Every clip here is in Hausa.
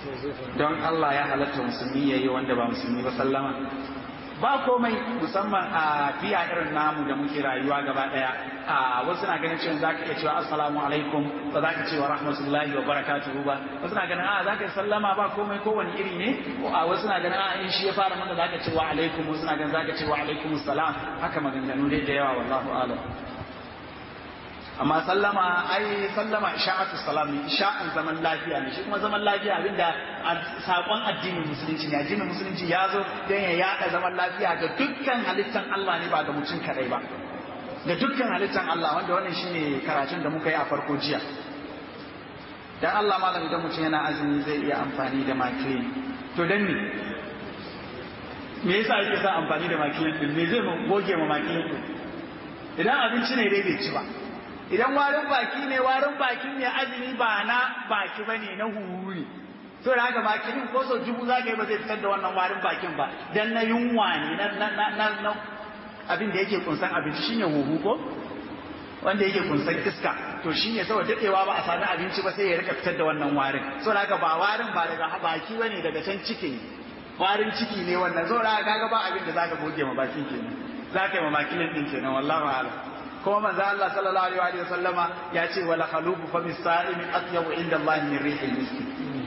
don Allah ya halatta musulmi ya yi wanda ba musulmi ba sallama ba komai musamman a biya irin namu da muke rayuwa gaba daya a wasu na ganin cewa zaka iya cewa assalamu alaikum ba za ka ce wa rahmatullahi wa barakatuhu ba wasu na ganin a za ka sallama ba komai kowane iri ne a wasu na ganin a in shi ya fara maka za ka ce wa alaikum wasu na ganin za ka ce wa alaikum salam haka maganganu dai da yawa wallahu alam amma sallama ai sallama isha'atu salam ne isha'an zaman lafiya ne shi kuma zaman lafiya abinda sakon addinin musulunci ne addinin musulunci ya zo don ya yada zaman lafiya ga dukkan halittan Allah ne ba ga mutum kadai ba ga dukkan halittan Allah wanda wannan shine karatun da muka yi a farko jiya dan Allah malam idan mutum yana azumi zai iya amfani da makilin to dan ne me yasa yake sa amfani da makilin din me zai goge ma makilin din idan abinci ne dai bai ci ba idan warin baki ne warin bakin ne azumi ba na baki ba ne na huhu ne to da haka bakin ko so dubu za ka yi ba zai fitar da wannan warin bakin ba dan na yunwa ne na na abin da yake kunsan abinci shine huhu ko wanda yake kunsan iska to shine saboda dadewa ba a sami abinci ba sai ya rika fitar da wannan warin so da haka ba warin ba daga baki bane daga can ciki warin ciki ne wannan so da haka kaga ba abin da zaka goge ma bakin kenan zaka yi ma bakin din kenan wallahi a'lam kuma manzo Allah sallallahu alaihi wa sallama ya ce wala khalufu fa misa'imi atyabu inda Allah min rihil miski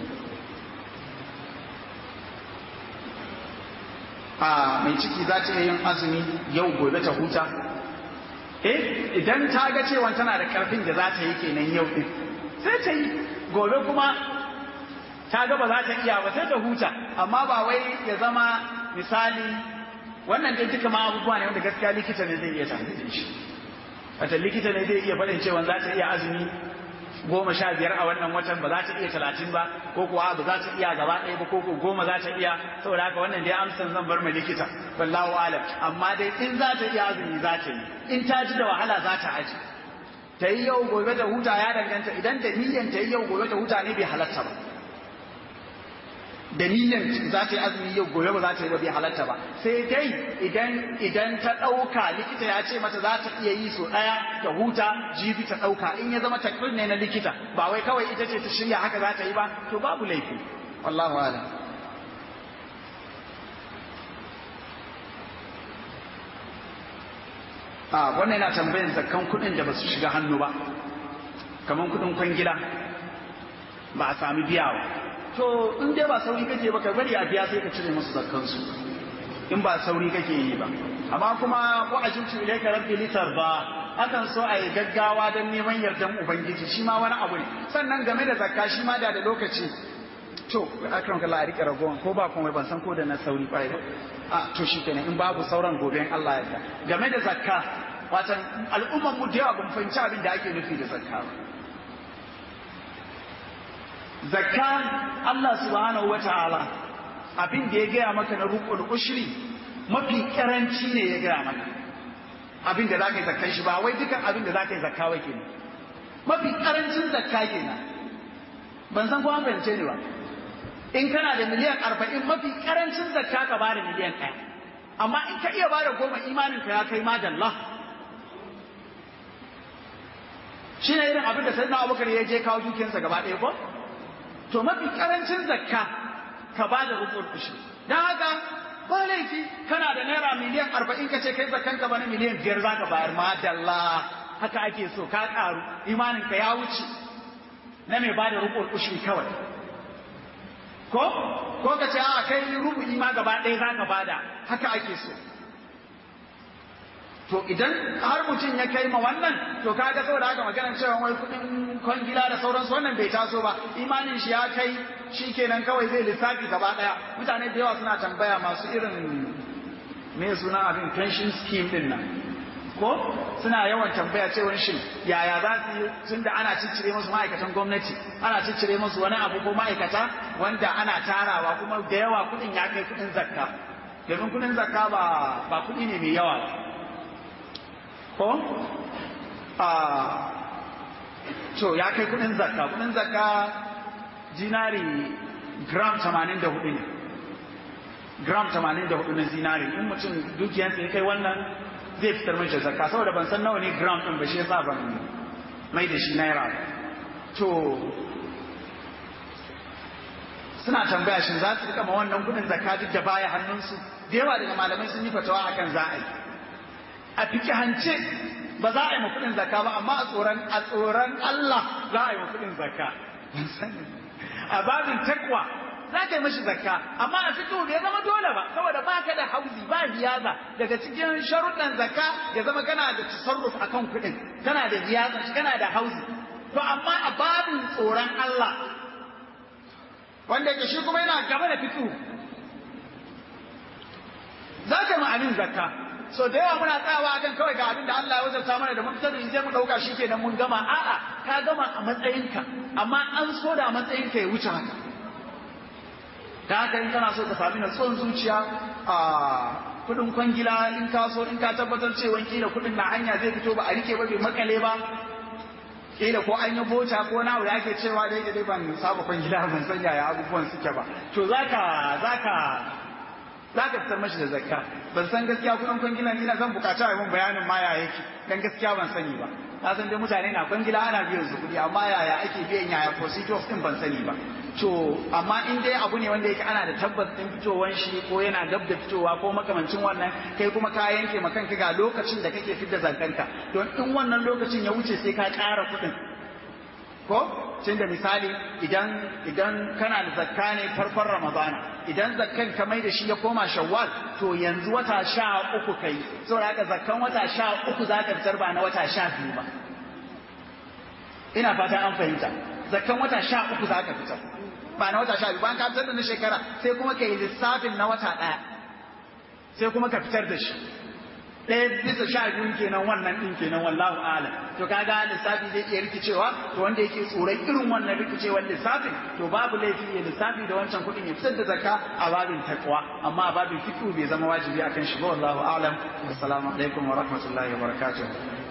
a mai ciki za ta yin azumi yau gobe ta huta eh idan ta ga cewa tana da karfin da za ta yi kenan yau din sai ta yi gobe kuma ta ga ba za ta iya ba sai ta huta amma ba wai ya zama misali wannan dai duka ma abubuwa ne wanda gaskiya likita ne zai iya tanadin shi wata likita ne zai iya faɗin cewa za ta iya azumi goma sha biyar a wannan watan ba za ta iya talatin ba ko kuwa ba za ta iya gaba ɗaya ba ko ko goma za ta iya saboda haka wannan dai amsan zan bar ma likita wallahu alam amma dai in za ta iya azumi za ta yi in ta ji da wahala za ta aji ta yi yau gobe da huta ya danganta idan da niyyan ta yi yau gobe da huta ne bai halatta ba da niyyan za ta yi azumi yau gobe ba za ta yi ba bai halatta ba sai dai idan idan ta ɗauka likita ya ce mata za ta iya yi so ɗaya ta huta jibi ta ɗauka in ya zama takbir ne na likita ba wai kawai ita ce ta shirya haka za ta yi ba to babu laifi wallahu a'lam a wannan yana tambayin zakkan kuɗin da ba su shiga hannu ba kamar kuɗin kwangila ba a sami biya ba to in dai ba sauri kake ba ka bari a biya sai ka cire musu zakkansu in ba sauri kake yi ba amma kuma wa ajibtu ilayka rabbi litarda akan so a yi gaggawa don neman yardan ubangiji shi ma wani abu ne sannan game da zakka shi ma da da lokaci to akram kallah a rike ragowan ko ba komai ban san ko da na sauri kwarai ba a to shi kenan in babu sauran gobe in Allah ya game da zakka watan al'umman mu da yawa ban fahimci abin da ake nufi da zakka ba zakka Allah subhanahu wata'ala abin da ya gaya maka na rukun ushri mafi karanci ne ya gaya maka abin da zaka yi zakkan shi ba wai dukan abin da zaka yi zakka wai kenan mafi karancin zakka kenan ban san ko an fahimce ni ba in kana da miliyan arba'in mafi karancin zakka ka bada miliyan ɗaya amma in ka iya bada goma imanin ka ya kai madalla shi ne irin abin da sai na abubakar ya je kawo dukiyarsa gaba ɗaya ko to mafi karancin zakka ka ba da rukun ushi don haka ba laifi kana da naira miliyan arba'in ka ce kai zakkan ka bana miliyan biyar za ka bayar madalla haka ake so ka karu imanin ka ya wuce na mai ba da rukun ushi kawai ko ko ka ce a kai rubu'i ma gaba ɗaya za ka bada haka ake so to idan har mutum ya kai ma wannan to kaga saboda haka maganar cewa wai kudin kwangila da sauransu wannan bai taso ba imanin shi ya kai shi kenan kawai zai lissafi gaba daya mutane da yawa suna tambaya masu irin me suna abin pension scheme din nan ko suna yawan tambaya cewa shin yaya za su yi tun da ana ciccire musu ma'aikatan gwamnati ana ciccire musu wani abu ko ma'aikata wanda ana tarawa kuma da yawa kudin ya kai kudin zakka domin kudin zakka ba ba kudi ne mai yawa ba ko a to ya kai kudin zakka kudin zakka zinari gram 84 ne gram 84 na zinari in mutum dukiyarsa ya kai wannan zai fitar mai da zakka saboda ban san nawa ne gram din ba shi yasa ban mai da shi naira to suna tambaya shin za su rika ma wannan kudin zakka duk da baya hannunsu da yawa daga malamai sun yi fatawa akan za a yi a fikihance ba za a yi ma kudin zakka ba amma a tsoron a tsoron Allah za a yi ma kudin zakka a babin takwa za ka yi mashi zakka amma a fito bai zama dole ba saboda ba ka da hauzi ba riyaza daga cikin sharuɗan zakka ya zama kana da tasarruf akan kuɗin kana da riyaza kana da hauzi to amma a babin tsoron Allah wanda yake shi kuma yana gaba da fito za ka yi ma'anin zakka so da yawa muna tsawa akan kawai ga abin da Allah ya wajabta mana da mun fitar da sai mu dauka shi kenan mun gama a'a ka gama a matsayinka amma an so da matsayinka ya wuce haka da haka in kana so ka sami natsuwan zuciya a kudin kwangila in ka so in ka tabbatar cewa kila kudin na hanya zai fito ba a rike ba bai makale ba kila ko an yi bota ko na da ake cewa da yake dai ban saba kwangila ban san yaya abubuwan suke ba to zaka zaka zaka fitar mashi da zakka ban san gaskiya kudin kwangila ni na zan bukaci a mun bayanin ma ya yake dan gaskiya ban sani ba na san dai mutane na kwangila ana biyan su kudi amma yaya ake biyan yaya procedures din ban sani ba to amma in dai abu ne wanda yake ana da tabbas din fitowar shi ko yana dab da fitowa ko makamancin wannan kai kuma ka yanke ma kanka ga lokacin da kake fitar zankanka don in wannan lokacin ya wuce sai ka ƙara kuɗin ko tun da misali idan idan kana da zakka ne farkon ramadana idan zakkan ka mai da shi ya koma shawwal to yanzu wata sha uku kai saboda haka zakkan wata sha uku za ka fitar ba na wata sha biyu ba ina fatan an fahimta zakkan wata sha uku za ka fitar ba na wata sha biyu bayan ka fitar da na shekara sai kuma ka yi lissafin na wata ɗaya sai kuma ka fitar da shi ɗaya bisa sha biyun kenan wannan ɗin kenan wallahu alam to kaga lissafi zai iya rikicewa to wanda yake tsoron irin wannan rikicewar lissafin to babu laifi ya lissafi da wancan kuɗin ya fitar da zakka a babin takwa amma a babin fiqh bai zama wajibi akan shi ba wallahu alam assalamu alaikum wa rahmatullahi wa barakatuh